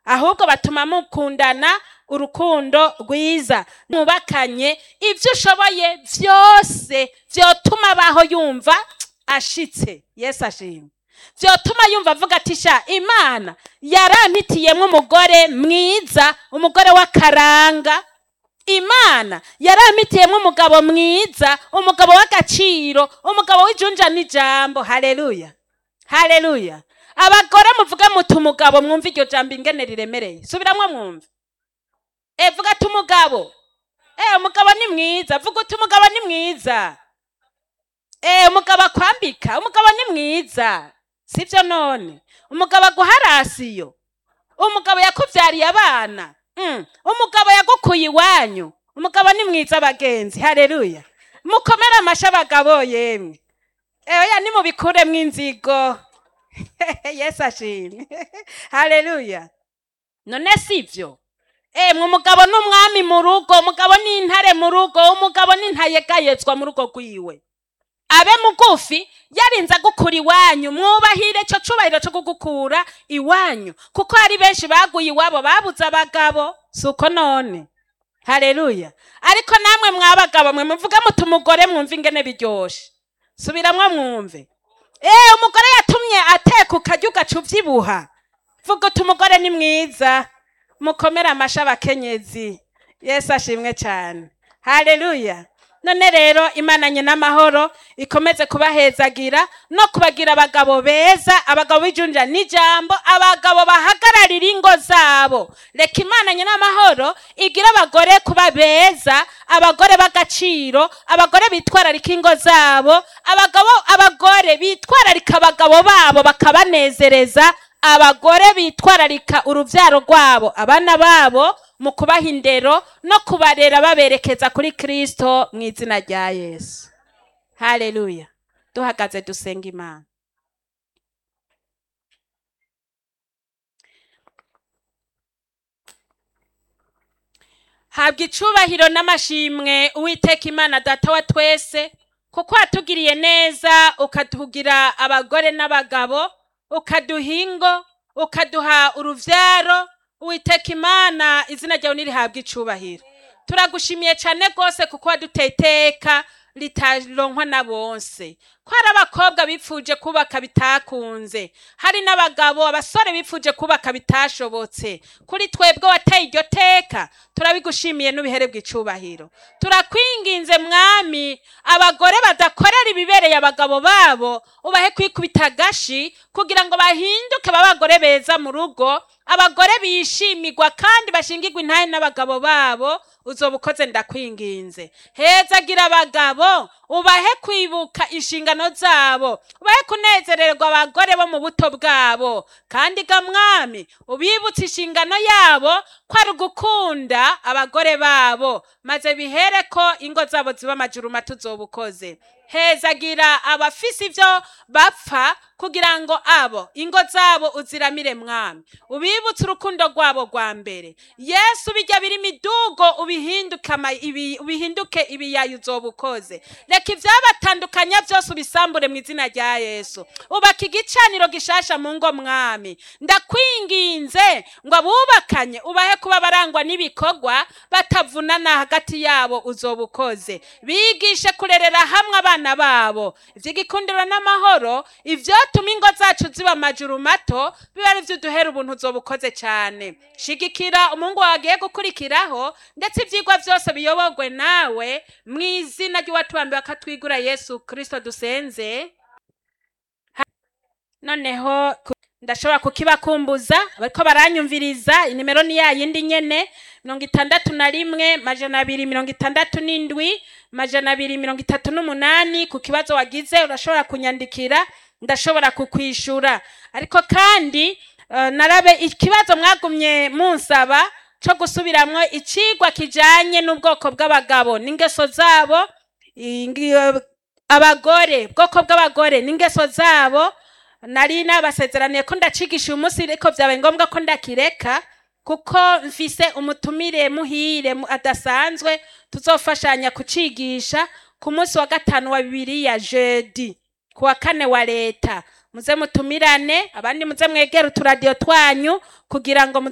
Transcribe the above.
ahubwo batuma mukundana urukundo rwiza mubakanye ibyo ushoboye byose byotuma abaho yumva ashitse yesu ashimwe byotuma yumva avuga ati sha imana yarampitiyemo umugore mwiza umugore w'akaranga imana yarampitiyemo umugabo mwiza umugabo w'agaciro umugabo w'ijunja n'ijambo hareruya hareruya abagore muvuga muti umugabo mwumva iryo jambo ingene riremereye subiramwo mwumve e vuga ati umugabo e umugabo ni mwiza vuga uti umugabo ni mwiza e umugabo akwambika umugabo ni mwiza sibyo none umugabo aguha rasiyo umugabo yakubyariye abana Mm, umugabo yagukuye iwanyu umugabo ni mwiza abagenzi hareruya mukomere amasha abagabo yemwe eya nimubikuremwo inzigo yesu ashimwe hareruya none sivyo emwe umugabo ni umwami mu rugo umugabo ni intare mu rugo umugabo ni ntayegayezwa mu rugo rwiwe abe mugufi yarinze agukura iwanyu mwubahire icyo cubahiro cyo kugukura iwanyu kuko hari benshi baguye iwabo babuze abagabo si uko none hareruya ariko namwe mwabagabo mwe muvuga muti umugore mwumve ingene biryoshe subiramwo mwumve eee umugore yatumye ateka ukarya ugaca ubyibuha vuga uti umugore ni mwiza mukomere amasha abakenyezi yesu ashimwe cyane hareruya none rero imana n'amahoro ikomeze kubahezagira no kubagira abagabo beza abagabo b'ijunja n'ijambo abagabo bahagararira ingo zabo reka imana n'amahoro igira abagore kuba beza abagore b'agaciro abagore bitwararika ingo zabo abagabo abagore bitwararika abagabo babo bakabanezereza abagore bitwararika urubyaro rwabo abana babo mu kubaha indero no kubarera baberekeza kuri kirisito mu izina rya yesu hareruya duhagaze dusenga imana habwa icubahiro n'amashimwe uwiteka imana data wa twese kuko watugiriye neza ukatugira abagore n'abagabo ukaduha ingo ukaduha urubyaro uwiteka imana izina ryawe ntirihabwe icubahiro turagushimiye cyane rwose kuko waduteye iteka ritaronkwa na bonse ko hari abakobwa bipfuje kubaka bitakunze hari n'abagabo abasore bipfuje kubaka bitashobotse kuri twebwe wateye iryo teka turabigushimiye n'ubiherebwa icubahiro turakwinginze mwami abagore badakorera ibibereye abagabo babo ubahe kwikubita agashi kugira ngo bahinduke babagore beza mu rugo abagore bishimirwa kandi bashingirwa intahe n'abagabo babo uzoba ukoze ndakwinginze hezagira abagabo ubahe kwibuka inshingano zabo ubahe kunezererwa abagore bo mu buto bwabo kandi ga mwami ubibutse inshingano yabo ko ari ugukunda abagore babo maze bihere ko ingo zabo ziba amajuru mato uzoba ukoze hezagira abafise ibyo bapfa kugira ngo abo ingo zabo uziramire mwami ubibutse urukundo rwabo rwa mbere yesu bijya biri midugo ubihinduke ama- ibi- ubihinduke ibiyayo uzoba ukoze reka ibyabatandukanya byose ubisambure mu izina rya yesu ubaka igicaniro gishasha mu ngo mwami ndakwinginze ngo abubakanye ubahe kuba barangwa n'ibikorwa batavunana hagati yabo uzoba ukoze bigishe kurerera hamwe abana babo iby'igikundiro n'amahoro ibyotuma ingo zacu ziba amajuru mato biba ari byo uduhera ubuntu uzoba ukoze cyane shigikira umuhungu wawe agiye gukurikiraho ndetse ibyigwa byose biyobogwe nawe mu izina ry'uwatubambiwe akatwigura yesu kirisito dusenze noneho ku- ndashobora kukibakumbuza bariko baranyumviriza inimero ni ya yindi nyene mirongo itandatu na rimwe majana abiri mirongo itandatu n'indwi majana abiri mirongo itatu n'umunani ku kibazo wagize urashobora kunyandikira ndashobora kukwishura ariko kandi eh, narabe ikibazo mwagumye munsaba co gusubiramwo icigwa kijanye n'ubwoko bw'abagabo n'ingeso zabo ingi- abagore bwoko bw'abagore n'ingeso zabo nari nabasezeraniye ko ndacigisha uyu munsi ariko byabaye ngombwa ko ndakireka kuko mfise umutumire muhire mu- adasanzwe tuzofashanya kucigisha ku munsi wa gatanu wa bibiri ya jeudi ku wa kane wa leta muze mutumirane abandi muze mwegere uturadiyo twanyu kugira ngo